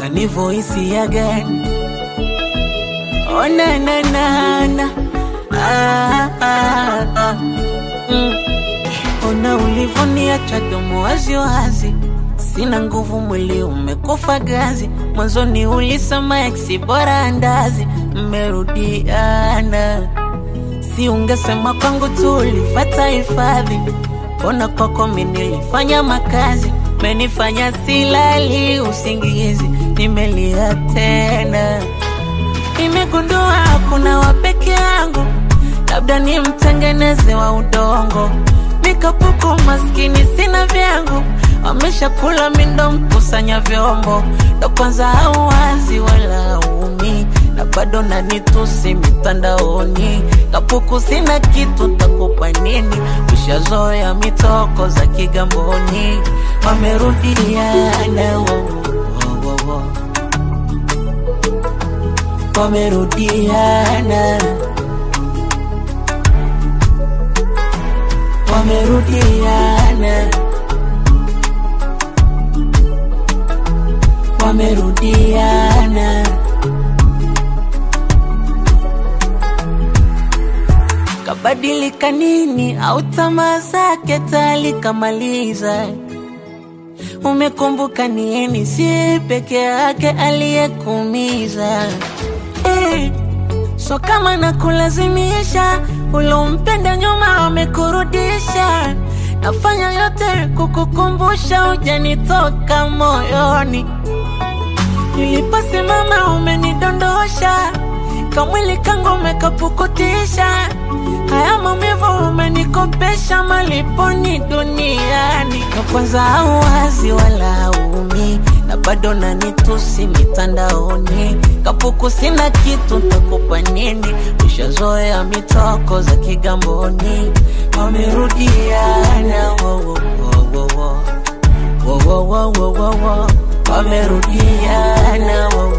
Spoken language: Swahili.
kanivoisi ya gani oh, na, na, na, na. Ah, ah, ah. Mm. Ona ulivoniacha domo wazi wazi, sina nguvu, mwili umekufa gazi. Mwanzoni ulisema eksi bora andazi, mmerudiana. Si ungesema kwangu tu ulifata hifadhi, mbona kwako mi nilifanya makazi, menifanya silali usingizi, nimelia tena. Nimegundua kuna wapeke yangu, labda ni mtengeneze wa udongo nikapuku maskini sina vyangu, wameshakula mindo mkusanya vyombo, ndo kwanza hauwazi wala umi na bado nanitusi mitandaoni. Kapuku sina kitu, takupa nini? Ushazoea mitoko za Kigamboni, wamerudiana wo, wo, wo, wo. wamerudiana wamerudiana wamerudiana kabadilika nini au tamaa zake tali kamaliza umekumbuka nieni si peke yake aliyekuumiza eh, so kama nakulazimisha ulompenda nyuma wamekurudisha nafanya yote kukukumbusha ujanitoka moyoni niliposimama umenidondosha kamwili kangu umekapukutisha haya maumivu umenikopesha maliponi duniani na kwanza auwazi wala umi na bado nanitusi mitandaoni kapuku sina kitu ntakupa nini ushazoea mitoko za kigamboni wamerudiana wo, wo, wo, wo, wo. Wo, wo, wo, wo, wo, wo. wamerudiana wo,